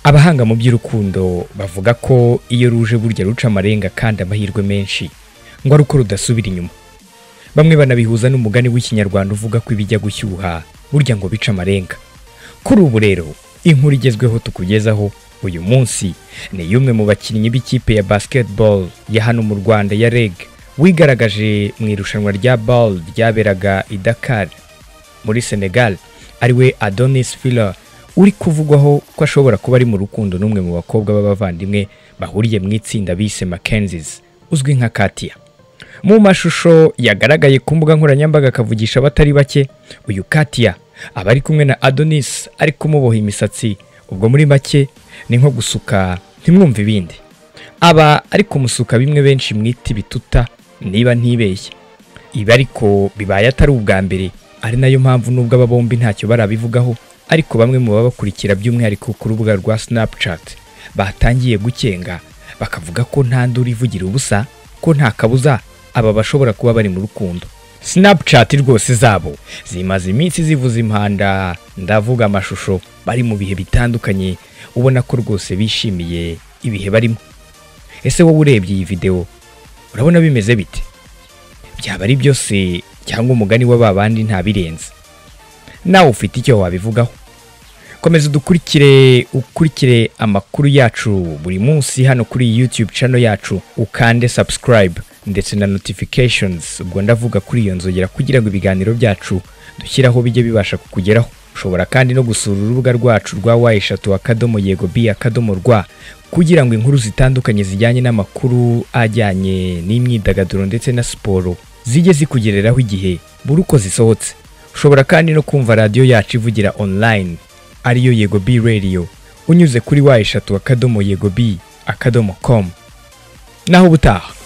abahanga mu by'urukundo bavuga ko iyo ruje burya ruca amarenga kandi amahirwe menshi ngo ari uko rudasubira inyuma bamwe banabihuza n'umugani w'ikinyarwanda uvuga ko ibijya gushyuha burya ngo bice amarenga kuri ubu rero inkuru igezweho tukugezaho uyu munsi ni y'umwe mu bakinnyi b'ikipe ya basketball ya hano mu rwanda ya reg wigaragaje mu irushanwa rya ball ryaberaga i dakar muri senegal ariwe adonis fila uri kuvugwaho ko ashobora kuba ari mu rukundo n'umwe mu bakobwa b'abavandimwe bahuriye mu itsinda bise Mackenzie's uzwi nka Katia mu mashusho yagaragaye ku mbuga nkoranyambaga akavugisha abatari bake uyu Katia aba ari kumwe na Adonis ari kumuboha imisatsi ubwo muri make ni nko gusuka ntimwumve ibindi aba ari kumusuka bimwe benshi mwita bituta niba ntibeshye ibi ariko bibaye atari ubwa mbere ari nayo mpamvu nubwo aba bombi ntacyo barabivugaho ariko bamwe mu babakurikira by'umwihariko ku rubuga rwa Snapchat batangiye gukenga bakavuga ko nta nduru ivugira ubusa ko nta kabuza aba bashobora kuba bari mu rukundo Snapchat rwose zabo zimaze iminsi zivuza impanda ndavuga amashusho bari mu bihe bitandukanye ubona ko rwose bishimiye ibihe barimo ese wowe urebye iyi video urabona bimeze bite byaba ari byose cyangwa umugani wa babandi ntabirenze nawe ufite icyo wabivugaho komeza udukurikire ukurikire amakuru yacu buri munsi hano kuri iyi YouTube channel yacu ukande subscribe ndetse na notifications ubwo ndavuga kuri iyo nzogera kugira ngo ibiganiro byacu dushyiraho bijye bibasha kukugeraho ushobora kandi no gusura urubuga rwacu rwa wa eshatu akadomo yego bi akadomo rwa kugira ngo inkuru zitandukanye zijyanye n'amakuru ajyanye n'imyidagaduro ndetse na siporo zijye zikugereraho igihe buri uko zisohotse ushobora kandi no kumva radiyo yacu ivugira online ariyo yego bi radiyo unyuze kuri wa eshatu akadomo yego bi akadomo komu naho ubutaha